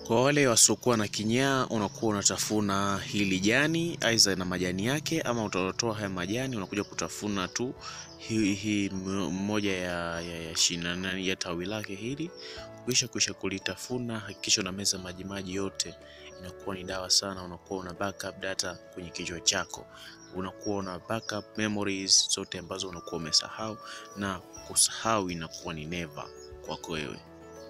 Kwa wale wasiokuwa na kinyaa, unakuwa unatafuna hili jani aidha na majani yake, ama utatoa haya majani unakuja kutafuna tu hii hi, moja ya, ya, ya shina nani ya tawi lake hili. Kisha kisha kulitafuna, hakikisha unameza maji maji yote, inakuwa ni dawa sana. Unakuwa una backup data kwenye kichwa chako, unakuwa una backup memories zote ambazo unakuwa umesahau, na kusahau inakuwa ni never kwako wewe.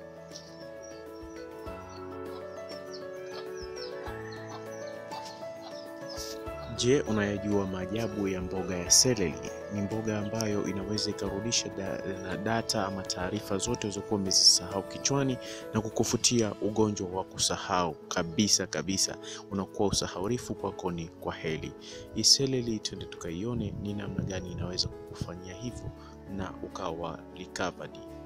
Je, unayajua maajabu ya mboga ya seleri? Ni mboga ambayo inaweza ikarudisha da, na data ama taarifa zote ulizokuwa umezisahau kichwani na kukufutia ugonjwa wa kusahau kabisa kabisa. Unakuwa usahaurifu kwako ni kwa heri. Hii seleri, twende tukaione ni namna gani inaweza kukufanyia hivyo na ukawa recovered.